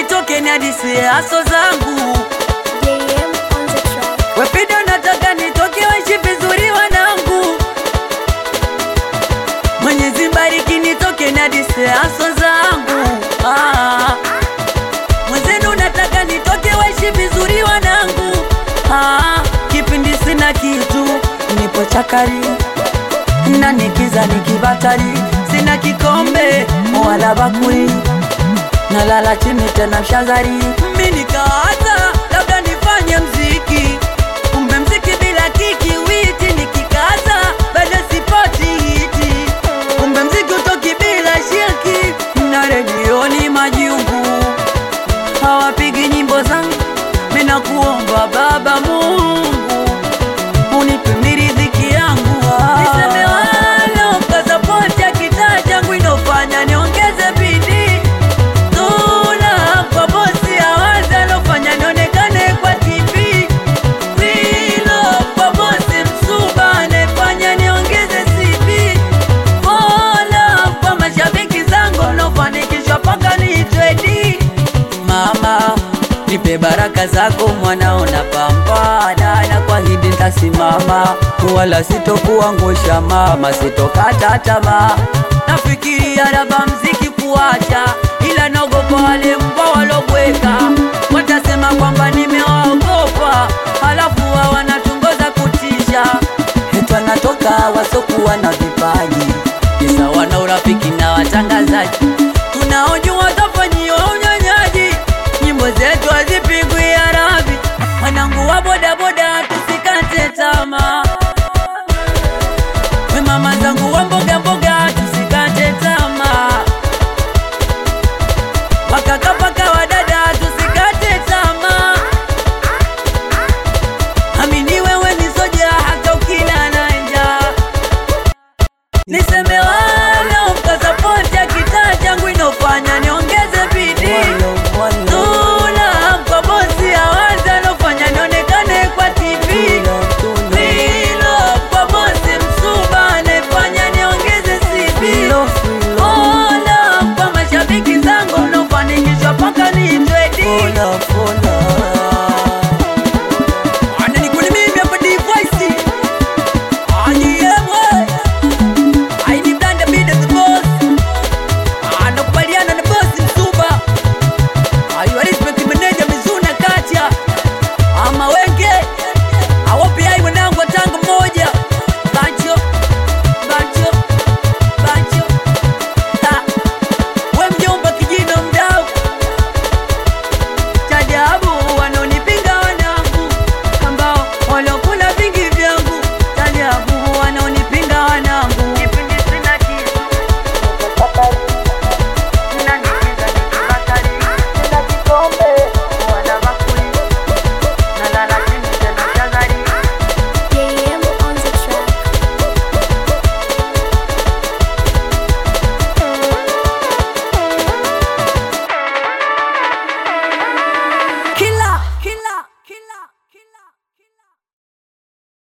nitoke ni hadisi aso zangu JM on the track. Wepido nataka nitoke waishi vizuri wanangu Mwenyezi bariki nitoke na dise aso zangu ah. Mwenzenu nataka nitoke waishi vizuri wanangu ah. Kipindi sina kitu nipo chakari na nikiza nikibatari sina kikombe wala bakuli nalala chini tena mshazari mi nikawaza labda nifanye mziki kumbe mziki bila kiki witi nikikaza bado sipoti hiti kumbe mziki utoki bila shirki na redioni majungu hawapigi nyimbo zangu mina kuomba baba mungu unipe miridhiki yangu niseme walo pasapoti ya kitaa changu inofanya niongeze bidii Tuna kwa bosi awaza alofanya nionekane kwa TV Wilo kwa bosi msuba anefanya niongeze CV Mola kwa mashabiki zangu unaofanikishwa paka niitwe D Mama nipe baraka zako mwanao na pambana na kwa hidi ntasimama wala sitokuangusha mama sitokata tamaa nafikiria labda mziki kuacha ila naogopa wale mbwa walobweka watasema kwamba nimewaogopa halafu wa wanatungoza kutisha hetwa natoka wasokuwa na vipaji kisa wana urafiki na watangazaji